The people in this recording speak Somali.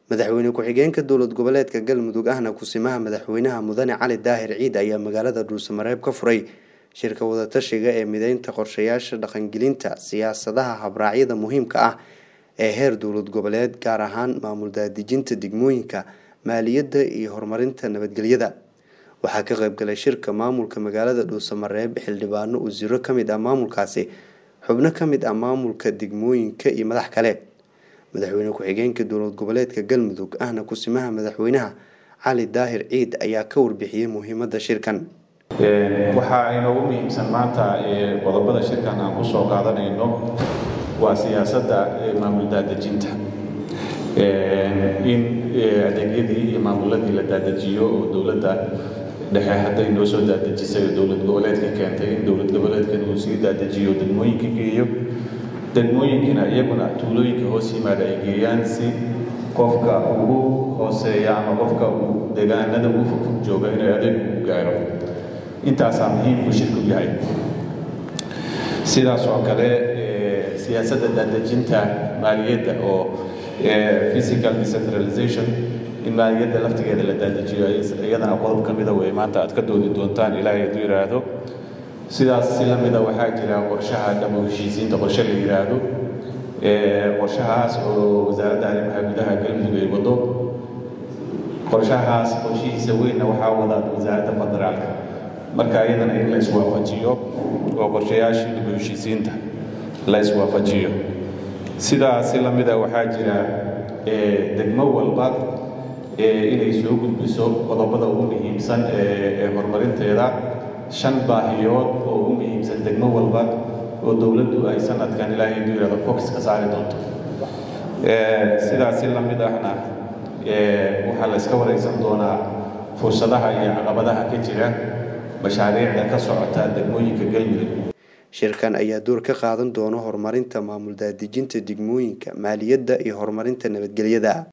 madaxweyne ku-xigeenka dowlad goboleedka galmudug ahna kusimaha madaxweynaha mudane cali daahir ciid ayaa magaalada dhuusamareeb ka furay shirka wadatashiga ee mideynta qorshayaasha dhaqangelinta siyaasadaha habraacyada muhiimka ah ee heer dowlad goboleed gaar ahaan maamul daadejinta degmooyinka maaliyadda iyo horumarinta nabadgelyada waxaa ka qaybgalay shirka maamulka magaalada dhuusamareeb xildhibaano wasiiro kamid ah maamulkaasi xubno kamid ah maamulka degmooyinka iyo madax kale madaxweyne ku-xigeenka dowlad goboleedka galmudug ahna kusimaha madaxweynaha cali daahir ciid ayaa ka warbixiyey muhiimada shirkan waxaa inoogu muhiimsan maanta qodobada shirkan aan kusoo qaadanayno waa siyaasadda maamul daadejinta in adeegyadii iyo maamuladii la daadejiyo oo dowladda dhexe hadday noo soo daadejisay oo dowlad goboleedka keentay in dowlad goboleedkan uu sii daadejiyo degmooyinka geeyo degmooyinkina iyaguna tuulooyinka hoos yimaada ay geeyaan si qofka ugu hooseeya ama qofka uu deegaanada ugu fogfog jooga inay adeeg ugu gaaro intaasaa muhiimku shirku yahay sidaas oo kale siyaasadda daadejinta maaliyadda oo physical decentralization in maaliyadda laftigeeda la daadejiyo iyadana qodob ka mida wey maanta aad ka doodi doontaan ilaahay hadduu yidhaahdo sidaas si lamida waxaa jira qorshaha dhabo heshiisiinta qorshe la yidhaahdo qorshahaas oo wasaaradda arrimaha gudaha galmudug ay wado qorshahaas qorshihiisa weynna waxaa wada wasaaradda federaalka marka iyadana in la iswaafajiyo oo qorshayaashii dhabo heshiisiinta la iswaafajiyo sidaas si lamida waxaa jira degmo walba inay soo gudbiso qodobada ugu muhiimsan ee horumarinteeda shan baahiyood oo ugu muhiimsan degmo walba oo dowladdu ay sanadkan ilaahay hadduu yidhahdo fox ka saari doonto sidaas si lamid ahna waxaa la iska waraysan doonaa fursadaha iyo caqabadaha ka jira mashaariicda ka socota degmooyinka galmudug shirkan ayaa door ka qaadan doona horumarinta maamul daadejinta degmooyinka maaliyadda iyo horumarinta nabadgelyada